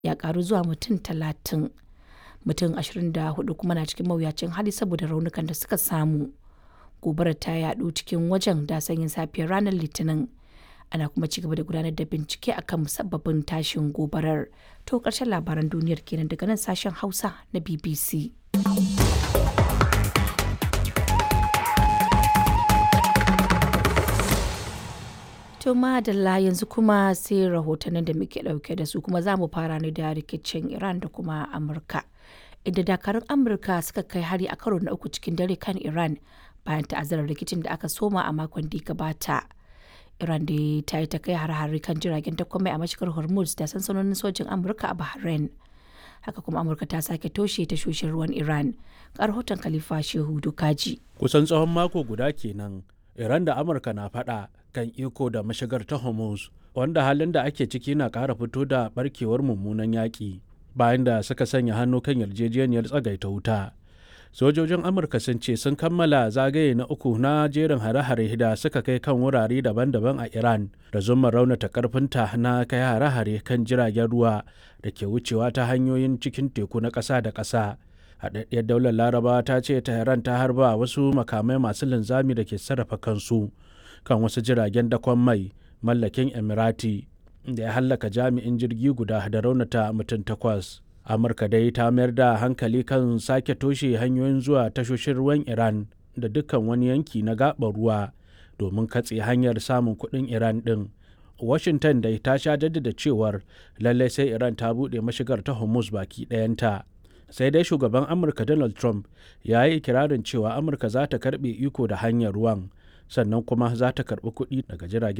ya karu zuwa mutum talatin. Mutum 24 kuma na cikin mawuyacin hali saboda raunukan da suka samu. Gobarar ta yadu cikin wajen da sanyin safiyar ranar Litinin. Ana kuma ci gaba da gudanar da bincike akan musabbabin tashin gobarar. To ƙarshen labaran duniyar kenan daga nan sashen Hausa na BBC. To madalla yanzu kuma sai rahotannin da muke ɗauke da su kuma za mu fara ne da rikicin Iran da kuma Amurka. Inda dakarun Amurka suka kai hari a karo na uku cikin dare kan Iran bayan ta'azzarar rikicin da aka soma a makon da gabata. Iran da ta yi ta kai har-hari kan jiragen takwamai a mashigar Hormuz da sansanonin sojin Amurka a Bahrain. Haka kuma Amurka ta sake toshe tashoshin ruwan Iran. Ga rahoton Khalifa Shehu Dukaji. Kusan tsawon mako guda kenan Iran da Amurka na faɗa kan iko da mashigar ta Hormuz, wanda halin da ake ciki na ƙara fito da barkewar mummunan yaƙi bayan da suka sanya hannu kan yarjejeniyar tsagaita wuta. Sojojin Amurka sun ce sun kammala zagaye na uku na jerin hare-hare da suka kai kan wurare daban-daban a Iran da zuma raunata karfinta na kai hare-hare kan jiragen ruwa da ke wucewa ta hanyoyin cikin teku na ƙasa da ƙasa. haɗaɗɗiyar daular laraba ta ce tehran ta harba wasu makamai masu linzami da ke sarrafa kansu kan wasu jiragen dakon mai mallakin emirati da ya hallaka jami'in jirgi guda da raunata mutum takwas amurka dai ta mayar da hankali kan sake toshe hanyoyin zuwa tashoshin ruwan iran da dukkan wani yanki na gaɓar ruwa domin katse hanyar samun kuɗin iran ɗin washington dai ta sha jaddada cewar lallai sai iran ta buɗe mashigar ta hormuz baki ɗayanta sai dai shugaban amurka donald trump ya yi ikirarin cewa amurka za ta karbe iko da hanyar ruwan sannan kuma za ta karbi kuɗi daga jiragen